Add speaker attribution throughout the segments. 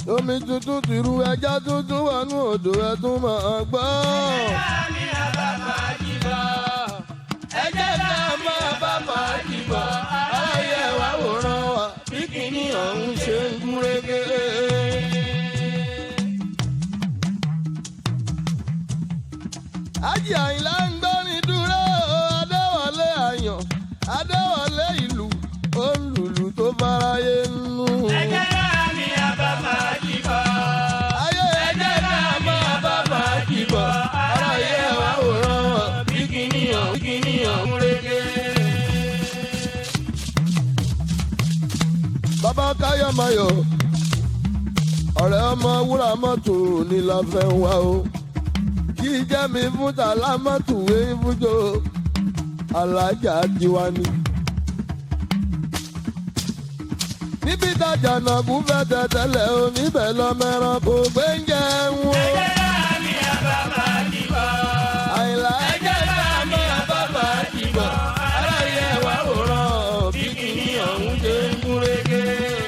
Speaker 1: omi tuntun ti ru ẹja tuntun wọnú odò ẹ tún máa gbọ́.
Speaker 2: Àmì àbàbà jìbọ̀.
Speaker 1: ẹjẹ́ ká máa bá fàájì bọ̀ aráyé wa wòran wa bí kìíní ọ̀hún ṣe ń gúnrégé. Ájì Àyìnlá ń gbórin dúró Adéwọlé àyàn Adéwọlé ìlú ó ń lùlù tó fáráyé nínú.
Speaker 2: Ẹjẹ́ àmì àbàbà jìbọ̀.
Speaker 1: Ayé ẹjẹ́ ká máa bá fàájì bọ̀ aráyé wa wòran wa bí kìíní ọ̀hún bí kìíní ọ̀hún régé. bàbá káyọ̀máyọ̀ ọ̀rẹ́ ọmọ wúrà mọ́tò ní la fẹ́ wá o kí jẹ́ mi fún tàlá mọ́tò wé fújò alájà tiwa ni. níbi tajà náà kú fẹ́ tẹ̀tẹ̀lẹ̀ o níbẹ̀ lọ́mẹ́ràn kò gbé ń jẹun o.
Speaker 2: Ẹjẹ́ àmì àbàbà jìbọ̀.
Speaker 1: àyìnlá ẹjẹ́ ká máa bá fàájì bọ̀ aráyé wa wòran bí kìíní ọ̀hún ṣe ń gúnrégé.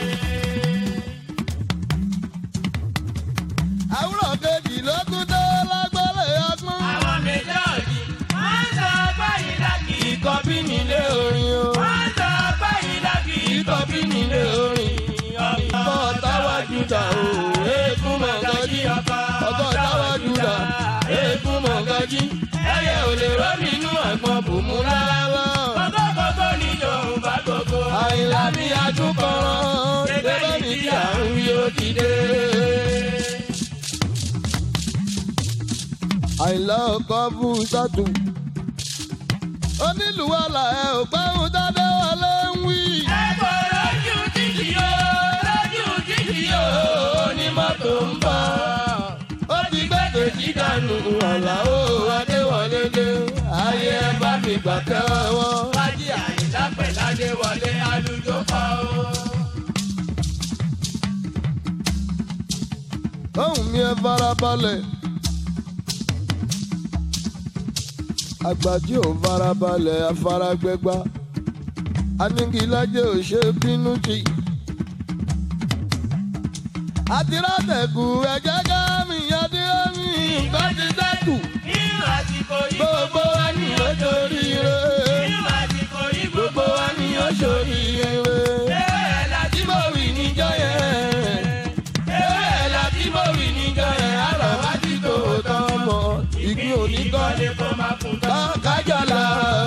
Speaker 1: àwùrọ̀ kejì ló kú tó lágbọ́lẹ̀ ọgbọ́n.
Speaker 2: Àwọn méjọ́ọ̀jì wọ́n ń sọ pé ìdákì.
Speaker 1: ikọ̀ bí nílé orin o.
Speaker 2: Wọ́n ń sọ pé ìdákì.
Speaker 1: ikọ̀ bí nílé orin. ọkọ̀ táwájú dà o. eégún mọ̀gájí. ọkọ̀ táwájú dà. eégún mọ̀gájí. ẹyẹ ò lè rọ́ nínú àgbọn bùnmú rárá.
Speaker 2: Kókókókó ni Yorùbá gbogbo.
Speaker 1: àyìnlá mi àtúkọ̀rọ̀. gẹ́gẹ́ bí tí àrùn yóò ti dé. àyìnlá ọkọ̀ bú sátú. onílùwàlà ẹ ò gbẹ́hùn dáadé wọlé ń wí.
Speaker 2: Ẹ̀kọ́ lójú títì o, lójú títì o,
Speaker 1: onímọ́tò ń bọ̀. ó ti gbẹ́dẹ̀ sí dànù àlà ó adéwọlé dé. ayé ẹ bá mi gbà kẹ́wọ́.
Speaker 2: Fájí Àyìnlá Pẹ̀ládé wọlé alùjọ pa o.
Speaker 1: ohùn mi ẹ farabalẹ̀. àgbà tí ò farabalẹ̀ afárágbẹ́gbá. anigilájẹ́ ò ṣe bínú jì. àtirátẹ̀kù ẹ̀jẹ̀ ká mi adéhàmì nǹkan ti dẹ́kù.
Speaker 2: Nínú àsìkò yìí
Speaker 1: gbogbo wa ni ó torí rẹ̀.
Speaker 2: nínú àsìkò yìí
Speaker 1: gbogbo wa ni ó ṣorí rẹ̀.
Speaker 2: bẹ́ẹ̀ la
Speaker 1: tí mo wì níjọ́ yẹn. Ewé la tí mo wì níjọ́ yẹn. Àrọ̀ wá ti tó tán mọ́. Ìgbín oníkan
Speaker 2: lè kó máa kún
Speaker 1: bá kájọlá.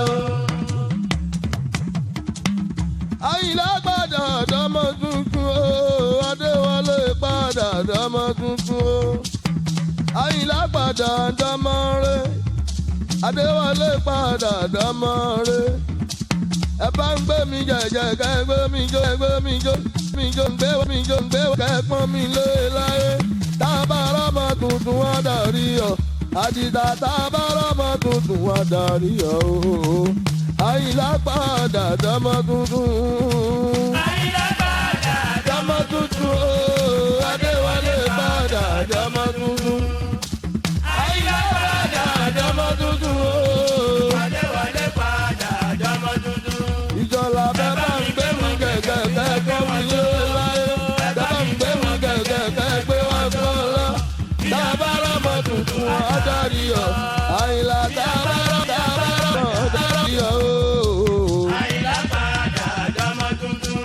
Speaker 1: Àyìnlá padà dọ́mọ tuntun o. Adéwọlé padà dọ́mọ tuntun o. Àyìnlá padà dọ́mọ rẹ̀. Adéwọlé padà dọ́mọ rẹ̀ ẹ bá ń gbé mi jẹjẹ kẹ gbé mi jó ẹ gbé mi jó mi jó ń gbé mi jó ń gbé kẹ pọ́n mi lé láyé tá a bá rọ́mọ tuntun wá darí ọ àdìdá tá a bá rọ́mọ tuntun wá darí ọ o àyìnlá padà dọ́mọ tuntun
Speaker 2: Àyìnlá padà
Speaker 1: dọ́mọ tuntun o adéwálé padà dọ́mọ tuntun àyìnlá padà dọ́mọ tuntun o.
Speaker 2: Adéwọlé padà dọ́mọ tuntun.
Speaker 1: ìjọba bẹ́ẹ̀ bá ń gbé mi gẹ̀gẹ̀ kẹ́kẹ́ mi lé láyé bẹ́ẹ̀ bá ń gbé mi gẹ̀gẹ̀ kẹ́gbé wọn kọ́ lọ. tábàárọ̀ mọ̀ tuntun adarí ọ̀ àyìnlá tábàárọ̀ tábàárọ̀ adarí ọ̀ ooo.
Speaker 2: Àyìnlá padà dọ́mọ tuntun.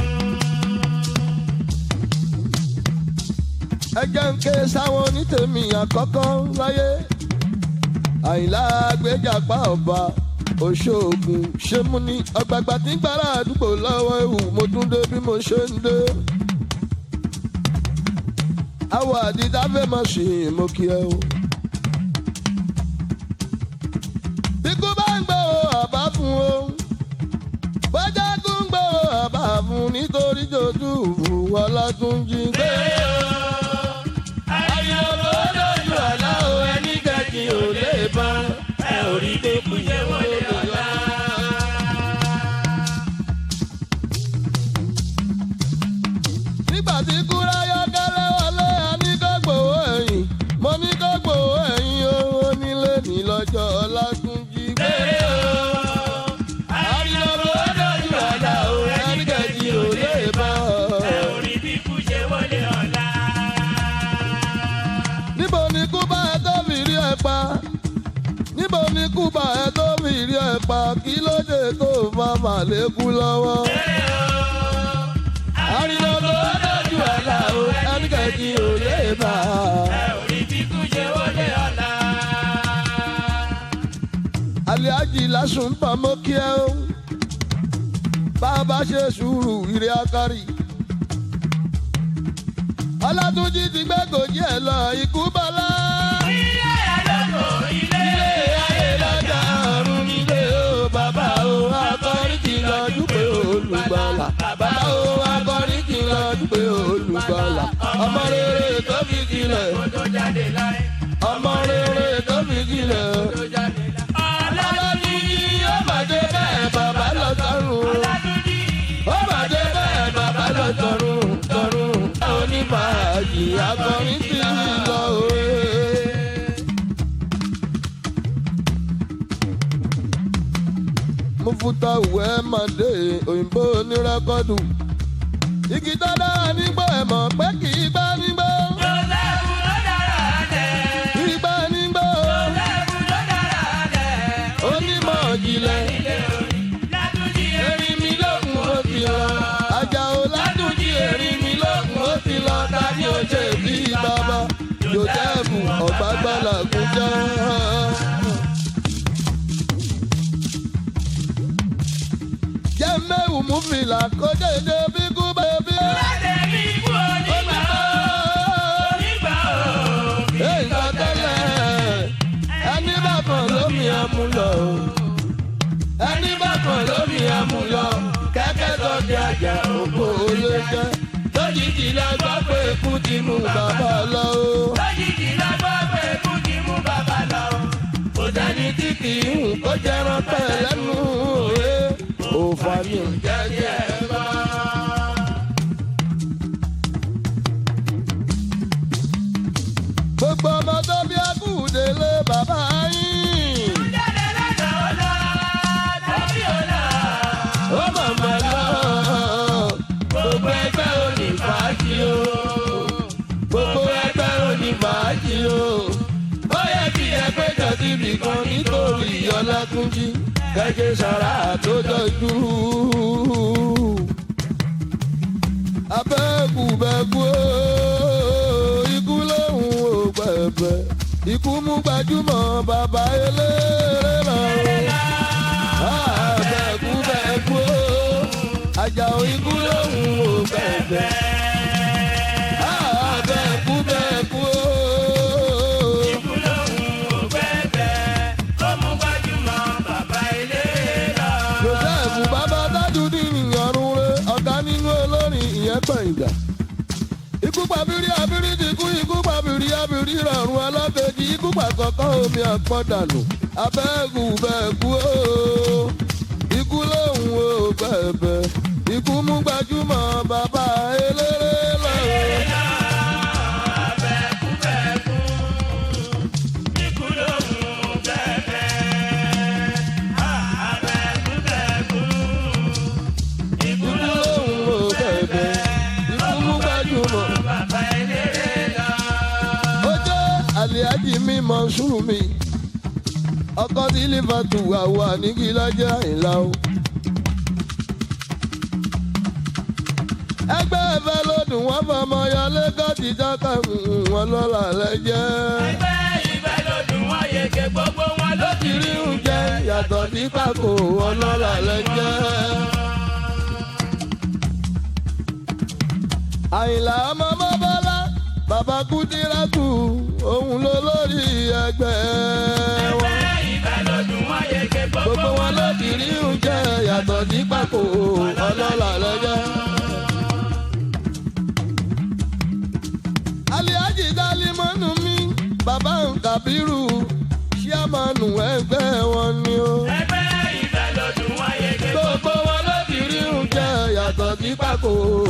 Speaker 1: ẹ jẹ́ ń ké sáwọn onítèmi àkọ́kọ́ láyé àyìnlá gbéjàpá ọba oṣoògùn ṣé mú ní ọgbàgbà tí ń gbára àdúgbò lọ́wọ́ ewu mo tún dé bí mo ṣe ń dé. àwọ̀ àdìdá fẹ́ mọ̀ sí i mo kí ẹ o. bíkú bá ń gbé o àbá fún o bọ́jà tún ń gbé o àbá fún nítorí jòjú wọn lọ́tún jí gbé.
Speaker 2: Ayọ̀ ló lójú àlá o, ẹni kẹ́jì ò lè bá. Ẹ ò rí pé kú yẹ wọlé ọ̀la.
Speaker 1: nígbà tí kúrá yọkẹ́lẹ́ wọlé a ní kó gbowó ẹ̀yìn mo ní kó gbowó ẹ̀yìn owó nílé ní lọ́jọ́ ọlátúnjí gbé.
Speaker 2: Ayọ̀ ló lójú àlá o, ẹni kẹ́jì ò lè bá. Ẹ ò rí bí kú yẹ wọlé ọ̀la.
Speaker 1: nígbò ní kúbà ẹ tó fi rí ẹ pa kí ló dé tó fa màlékú lọ́wọ́. àrìnà tó dájú àlà o ẹnikẹ́ni ò lè bá a. aliaji lásùn pamọ́ kí ẹ o bá a bá ṣe sùúrù ìrẹ́ akárì. ọlátúnjì ti gbẹ́gòjì ẹ̀ lọ ikú bọ́lá. ilé ayé lọ́jà ọ̀run nílé o bàbá o akọrin ti lọ dúpẹ́ olùgbàlà. bàbá o akọrin ti lọ dúpẹ́ olùgbàlà. ọmọ rere tó fi sílẹ̀. ọmọ rere tó fi sílẹ̀. ọlọ́dún yìí ó máa dé bẹ́ẹ̀ bàbá lọ sọ́run. ó máa dé bẹ́ẹ̀ bàbá lọ sọ́run sọ́run. onímọ̀-àjì akọrin ti lọ òwe. mufuta ìwé màdé òyìnbó onírẹ́kọ́dù. igi tó dára nígbà ẹ̀ mọ̀ pé kì í gbá nígbà. kì í gbá nígbà. onímọ̀ ìjìnlẹ̀ erin mi lókun ó ti lọ. Àjàó Ládùnjí erin mi lókun ó ti lọ. Tani ó ṣe bí bàbá Jòsẹ́fù ọ̀gbágbálà kún jẹ́. Jẹ́ mẹ́wù mú fìlà kó dédé bí kú bẹ́ẹ̀ bí. Èèyàn tẹ́lẹ̀ ẹni bá kàn lómi àmúlò ẹni bá kàn lómi àmúlò kẹ́kẹ́ tó di àjà òkú olóṣẹ́ lójijì la gbọ́ pé ikú ti mú bàbá lọ o. Òjàní tí kì í hùn kó jẹran pẹ̀ lẹ́nu òye òfà mi ò jẹ́jẹ́ bá. Gbogbo ọmọ tó bí akúndélé bàbá yín. ó màmá lọ. Gbogbo ẹgbẹ́ òní fàájì o. Gbogbo ẹgbẹ́ òní fàájì o. Ó yẹ kí ẹgbẹ́ jọ síbi kan nítorí Ọlátúnjí. Kẹ́kẹ́ sara tó jọjú. Abẹ́kù bẹ́kú o. Ikú lóhùn ò gbẹ̀bẹ̀. Ikú mú gbajúmọ̀ bàbá eléré lọ bẹ́ẹ̀kú bẹ́ẹ̀kú o Àjàó ikú lóhùn ò bẹ̀bẹ̀. bẹ́ẹ̀kú bẹ́ẹ̀kú o. Joseph bàbá Tajudi nìyọrùn rẹ̀ ọ̀gá nínú olórin ìyẹn gbẹ̀ngà. Ikú pàbírí abírí ti kú ikú pàbírí abírí rọrùn ọlọ́kejì ikú pàkọ́kọ́ omi àpọ̀dànù abẹ́ẹ̀kú bẹ́ẹ̀kú o ikú lóhùn o bẹ̀bẹ̀ ikú mú gbajúmọ̀ bàbá eléré lọ́wọ́. ikú lóhùn o bẹ̀bẹ̀ ikú mú gbajúmọ̀. ó jẹ́ àlìájì mi Mọ̀ṣúrù mi ọkọ tí lífàtù àwọ̀ àníkí lọ́jọ́ àìlá o. ẹgbẹ́ ẹ̀fẹ́ lọ́dún wọn fọmọ yọ lẹ́kọ̀tì jákà wọn lọ́la lẹ́jẹ́. ló ti rí oúnjẹ yàtọ̀ sí pàkó wọn lọ́la lẹ́jẹ́. àyìnlá ọmọ mọ́bọ́lá bàbá kúdírátù òun ló lórí ẹgbẹ́ wọn gbogbo wọn ló ti rí oúnjẹ yàtọ̀ sí pàkó ọlọ́lá lọ́jọ́. aliaji dalimọ́nù mi bàbá nkabiru ṣíàmánu ẹgbẹ́ wọn ni o. gbogbo wọn ló ti rí oúnjẹ yàtọ̀ sí pàkó.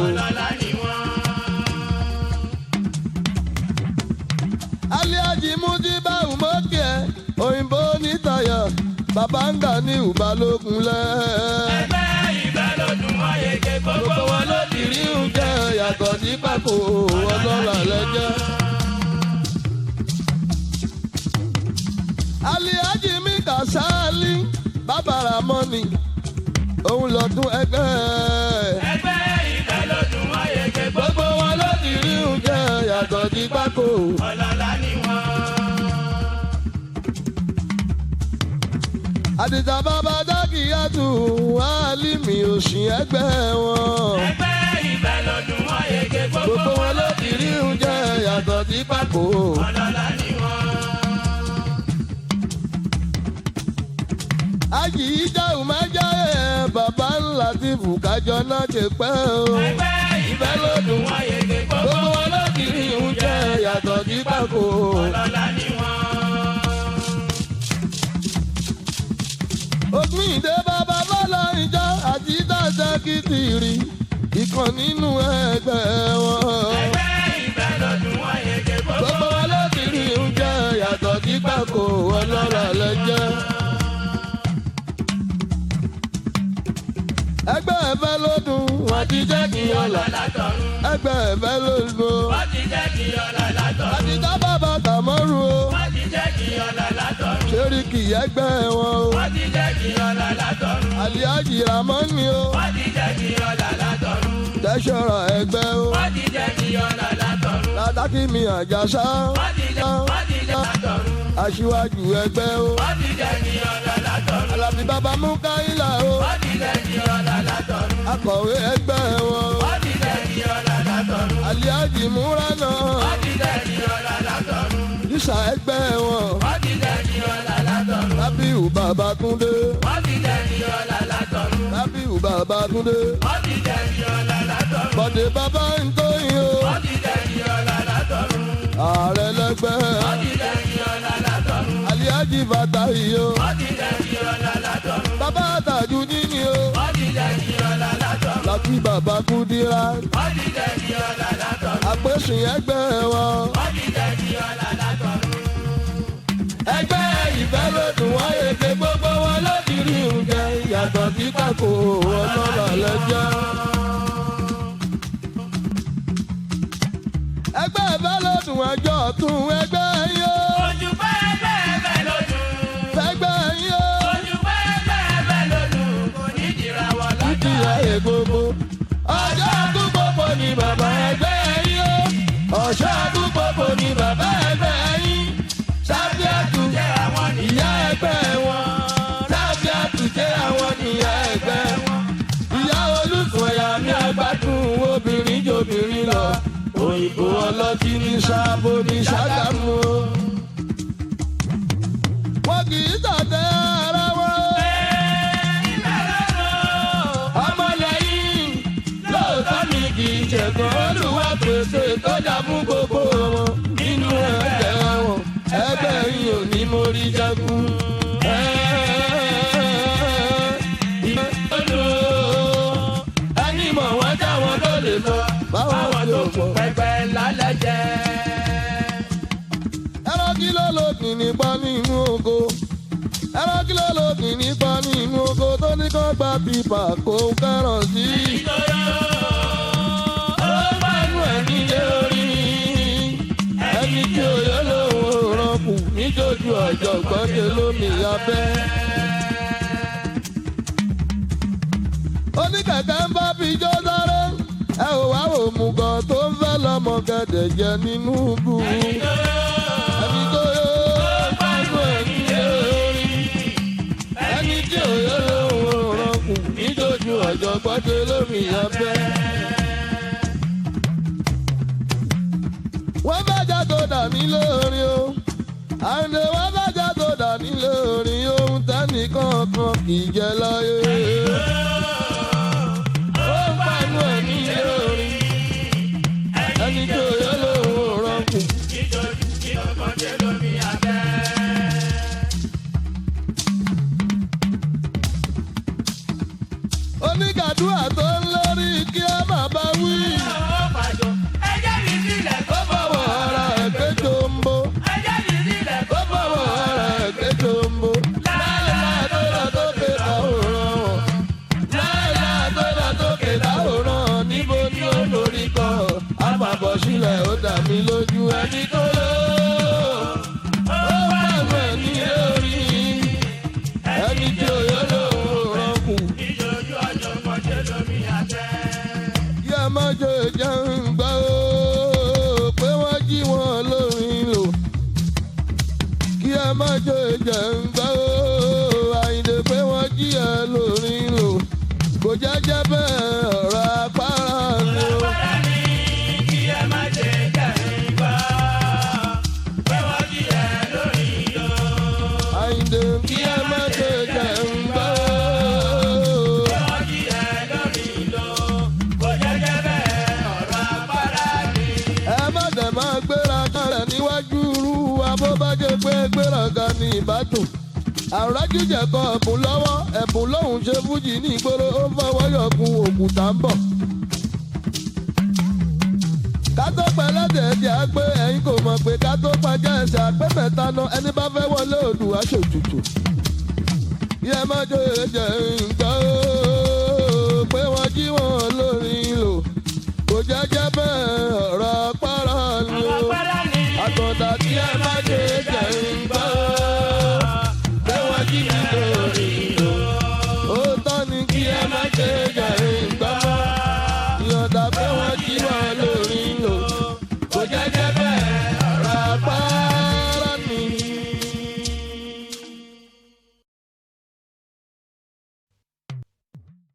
Speaker 1: aliaji mujiba umoke òyìnbó nítayọ bàbá ń gà ní ìbálòkun lẹ́. gbogbo wọn ló ti rí oúnjẹ yàtọ̀ sí pàkó ọlọ́lá lẹ́jẹ́. aliaji mi bàbára mọ́nì òun lọ́dún ẹgbẹ́
Speaker 2: ẹgbẹ́ ìfẹ́ lọ́dún wáyé ké
Speaker 1: gbogbo wọn ló ti rí oúnjẹ yàtọ̀ sí pákó.
Speaker 2: ọlọ́lá ni wọ́n.
Speaker 1: àdìjà bàbá dákìyàtù wàhálìmí òsì ẹgbẹ́ wọn.
Speaker 2: ẹgbẹ́ ìfẹ́ lọ́dún wáyé ké
Speaker 1: gbogbo wọn ló ti rí oúnjẹ yàtọ̀ sí pákó.
Speaker 2: ọlọ́lá ni wọ́n.
Speaker 1: àjì ìjáwù májá ẹ̀ bàbá ńlá ti fùkájọ náà ṣe pẹ́ o.
Speaker 2: ẹgbẹ́ ìfẹ́ lọ́dún wáyé ké
Speaker 1: gbogbo wọn ló ti rí oúnjẹ yàtọ̀ sí pákó.
Speaker 2: ọlọ́lá ni wọ́n.
Speaker 1: òpin ìdè bàbá bọ́lá ìjà àti dáadáa kìtìrì ìkan nínú ẹgbẹ́ wọn.
Speaker 2: ẹgbẹ́ ìfẹ́ lọ́dún wáyé ké
Speaker 1: gbogbo wọn ló ti rí oúnjẹ yàtọ̀ sí pákó ọlọ́rọ̀ lẹ́jẹ́. ẹgbẹ́ ẹ̀fẹ́ ló dùn wọ́n ti jẹ́ kí ọ̀la.
Speaker 2: látọ̀run
Speaker 1: ẹgbẹ́ ẹ̀fẹ́ ló dùn.
Speaker 2: wọ́n ti jẹ́ kí ọlá látọ̀run
Speaker 1: àti dá bàbá tàmọ́rù o.
Speaker 2: wọ́n ti jẹ́ kí ọlá látọ̀run
Speaker 1: ṣéríkì ẹgbẹ́ wọn o.
Speaker 2: wọ́n ti jẹ́ kí ọlá látọ̀run
Speaker 1: àlíájì ramọ́ni o.
Speaker 2: wọ́n ti jẹ́ kí ọlá látọ̀run
Speaker 1: tẹ́sọ̀rọ̀ ẹgbẹ́ o.
Speaker 2: wọ́n ti jẹ́ kí ọlá látọ̀run
Speaker 1: látàkì mi àjàsá.
Speaker 2: wọ́n ti jẹ́ wọ́n ti jẹ́ látọ̀run
Speaker 1: aṣíwájú ẹgbẹ́ o.
Speaker 2: wọ́n ti jẹ́ kí ọlá látọ̀run
Speaker 1: alábí bàbá mú káyìlá o.
Speaker 2: wọ́n ti jẹ́ kí ọlá látọ̀run
Speaker 1: akọ̀wé ẹgbẹ́ wọn o.
Speaker 2: wọ́n ti jẹ́ kí ọlá látọ̀run
Speaker 1: àlíájì múra náà.
Speaker 2: wọ́n ti jẹ́ kí ọlá látọ̀run
Speaker 1: yíṣà ẹgbẹ́ wọn.
Speaker 2: wọ́n ti jẹ́ kí ọlá látọ̀run
Speaker 1: lábíù bàbá túndé.
Speaker 2: wọ́n ti jẹ́ kí ọlá látọ̀run
Speaker 1: lábíù bàbá túndé.
Speaker 2: wọ́n ti jẹ́ kí ọlá látọ̀run
Speaker 1: bọ̀dé bàbá ń tóyin o.
Speaker 2: wọ́n ti jẹ́ kí ọlá látọ̀run
Speaker 1: ààrẹ lẹgbẹ́.
Speaker 2: wọ́n ti jẹ́ kí ọlá látọ̀run
Speaker 1: àlíájì bàtà yìí o.
Speaker 2: wọ́n ti jẹ́ kí ọlá látọ̀run
Speaker 1: bàbá àtàjù níní o.
Speaker 2: wọ́n ti jẹ́ kí ọlá látọ̀run
Speaker 1: láti bàbá kúdírà.
Speaker 2: wọ́n ti jẹ́ kí ọlá látọ̀run
Speaker 1: àpèsìn ẹgbẹ́ wọn.
Speaker 2: wọ́n ti jẹ́ kí ọlá látọ̀run.
Speaker 1: ẹgbẹ́ ìfẹ́ ló dùn wáyé pé gbogbo wọn ló ti rí oúnjẹ yàtọ̀ sí pàkó ọlọ́rọ̀ lẹ́jọ́. ẹgbẹ́ ìfẹ́ ló dùn ẹjọ́ tún ẹgbẹ́ yín o.
Speaker 2: ojú pẹ́ẹ́pẹ́ẹ́pẹ́ lójú
Speaker 1: ẹgbẹ́ yín o.
Speaker 2: ojú pẹ́ẹ́pẹ́ẹ́pẹ́ lójú kò ní jìra wọ
Speaker 1: títí
Speaker 2: lọ́jọ́.
Speaker 1: ayé gbogbo. ọjọ́ ọdún gbogbo ni bàbá ẹgbẹ́ yín o. ọjọ́ ọdún gbogbo ni bàbá ẹgbẹ́ yín. sábíàtú
Speaker 2: jẹ́ àwọn
Speaker 1: ìyá ẹgbẹ́ wọn. sábíàtú jẹ́ àwọn ìyá ẹgbẹ́ wọn. ìyá olùsọ̀yà mi àgbàdùn obìnrin jòbìnrin lọ. òyìnbó ọlọ́tí ní sábò ní ṣàgámù o. wọn kì í tàtẹ́ ara wọn o. ọmọlẹ́yìn lóòótọ́ mi kì í ṣẹ̀gbọ́n olùwà pèsè tọ́jà fún gbogbo wọn nínú ẹgbẹ́ wọn ẹgbẹ́ yìí ò ní mórí jagun. ẹni mọ̀ wọ́n táwọn tó lè lọ báwọn
Speaker 2: àwọn
Speaker 1: tó
Speaker 2: tó
Speaker 1: pọ̀.
Speaker 2: kù pẹpẹ lálẹ́ jẹ́.
Speaker 1: ẹran kí ló lòdì nípa nínú oko ẹran kí ló lòdì nípa nínú oko tó ní kó gba pípa kó kẹràn sí. ó bá inú ẹ̀ nílé orí ẹni tí òye lòun ò rọpù níjójú ọ̀jọ̀gbọ́n ṣe lómi abẹ́. oníkẹ̀kẹ́ ń bá fi jó sáré ẹ ò wá wò mú gan tó ń fẹ́ lọ́mọ gẹ̀dẹ̀ jẹ nínú bù ẹni tó yó pàṣẹ ẹni lé orí ẹni tí ò yó lóhùn òrànkù níjójú ọjọ́ gbọ́dé lómi abẹ́. wọ́n bàjá tó dà mí lórí o àǹdè wọ́n bàjá tó dà mí lórí ohun tẹ́nìkan kan kì í jẹ láyé. ó ń pàánù ẹ̀mí lórí ẹni tí ò yó lóhùn òrànkù. onígàdúrà tó ń lórí kí ẹ má bá wí. ó bọ̀wọ̀ ara ẹ̀ pé jombo. ó bọ̀wọ̀ ara ẹ̀ pé jombo. láìláà tó lọ sókè láwòrán wọn. láìláà tó lọ sókè láwòrán níbo ni ó lórí kọ. àpapọ̀ sílẹ̀ ó dà mí lójú ẹni tó lọ. ó pàmò ẹni lórí ẹni tí ò yọ ṣe jẹ́ ń gbọ́ ó pé wọ́n jí wọn lórin lò kí ẹ má ṣe jẹ́ ń gbọ́ ó àyìndé pé wọ́n jí ẹ lórin lò kò jẹ́jẹ́ bẹ́ẹ̀ ọ̀rọ̀ apára ni ó.
Speaker 2: Bọ́lá ní kí ẹ má ṣe jẹ́ ìgbà. Pé wọ́n jí ẹ lórí lọ.
Speaker 1: àyìndé kí ẹ má ṣe jẹ́ ń gbọ́ ó.
Speaker 2: Pé wọ́n jí ẹ lórí lọ. Kò jẹ́jẹ́ bẹ́ẹ̀ ọ̀rọ̀ apára ni.
Speaker 1: ẹ má dẹ̀ máa gbéra kalẹ̀ níwájú irú wa bó bá jẹ́ pé gbéraga ní ìbádùn. àrùn jíjẹ kọ ẹ̀bùn lọ́wọ́ ẹ̀bùn lòun ṣe fújì ní ìgboro ó fọwọ́ yọkun òkúta ń bọ̀. ká tó pẹ́ lẹ́dẹ̀ ẹ̀jẹ̀ á pé ẹ̀yin kò mọ̀ pé ká tó pàjẹ́ ẹ̀sẹ̀ àpé mẹ́ta náà ẹni bá fẹ́ wọlé òdù aṣòjùjù. bí ẹ má jẹ́ ẹ̀jẹ̀ nǹkan ó pé wọ́n jí wọn lórí lò kò jẹ́jẹ́ bẹ́ẹ̀ ọ̀rọ̀ pàrọ̀ ni
Speaker 2: Ọ̀rọ̀
Speaker 1: ó.
Speaker 2: apára ni.
Speaker 1: àtọ̀dá tí ẹ má jẹ́ ẹ̀jẹ̀ nǹkan ó pé wọ́n jí mi lórí lò. ó tọ́ ni kí ẹ má jẹ́ ẹ̀jẹ̀ nǹkan mọ́ ìyọ̀dà pé wọ́n jí wọn